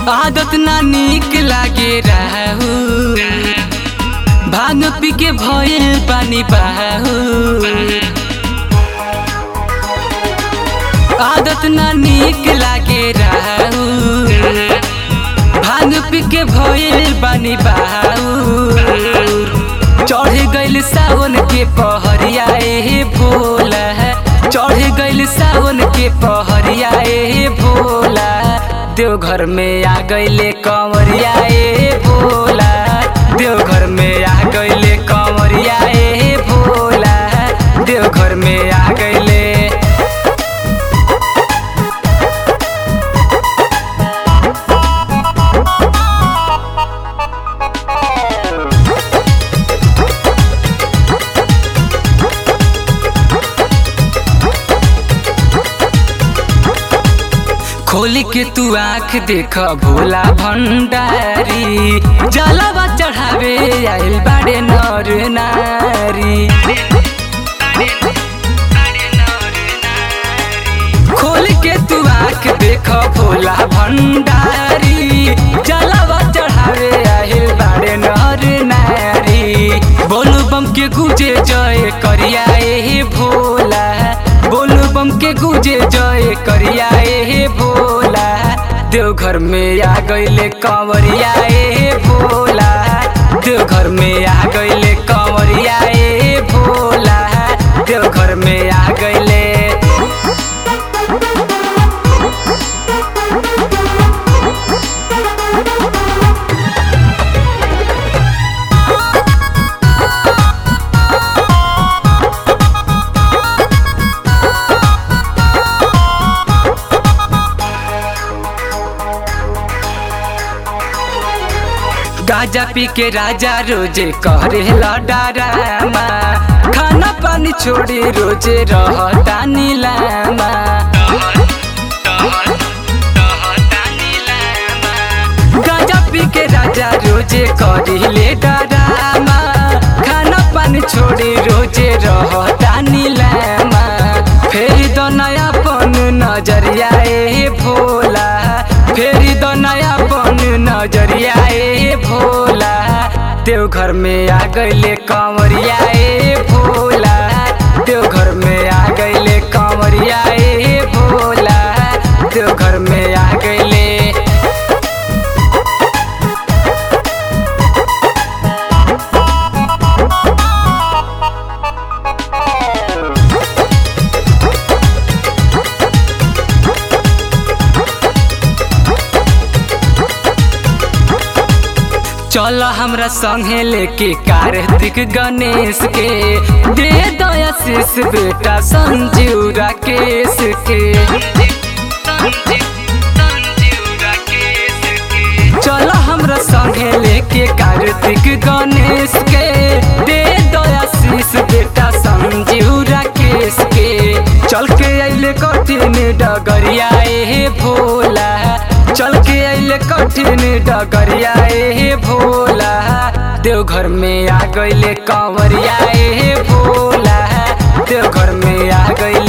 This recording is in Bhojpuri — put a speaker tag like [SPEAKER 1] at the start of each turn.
[SPEAKER 1] आदत ना निक लागे रहू भांग पी के भयल पानी बहू आदत ना निक लागे रहू भांग पी के भयल पानी बहू चढ़ गइल सावन के पहरिया ए भोला चढ़ गइल सावन के पहरिया ए भोला देवघर में आ गइले कंवरिया ए भोला देवघर में आ गइले कंवरिया ए भोला देवघर में आ गइले खोल के तू आँख देख भोला भंडारी जलवा चढ़ावे आइल बाड़े नर नारी खोल के तू आँख देख भोला भंडारी जलवा चढ़ावे आइल बाड़े नर नारी बोलू बम के गुजे जय करिया ए भोला बोलू बम के गुजे जय करिया ए भोला देवघर में आ गइले कंवरिया ए भोला देवघर में आ गइले कंवरिया ए भोला देवघर में आ गइले गाजा पी के राजा रोजे करे डरामा खाना पानी छोड़ी रोजे रहता नीलामा गाजा पी के राजा रोजे करिले डरामा खाना पानी छोड़ी रोजे रहता नीलामा फेरी दो नया पन नजरिया ए भोला फेरी दो नया पन नजरिया ए भोला देवघर में आ गइले कंवरिया ए भोला देवघर में आ गइले कंवरिया ए भोला देवघर में आ गइले चल हमरा संगे लेके कार्तिक गणेश के दे दया शीश बेटा संजीव राकेश के चल हमरा संगे लेके कार्तिक गणेश के दे दया शीश बेटा संजीव राकेश के चल के अइले कठिन डगरिया ए भोला चल के अइले कठिन डगरिया ए भोला देवघर में आ गइले कंवरिया ए भोला देवघर में आ गइले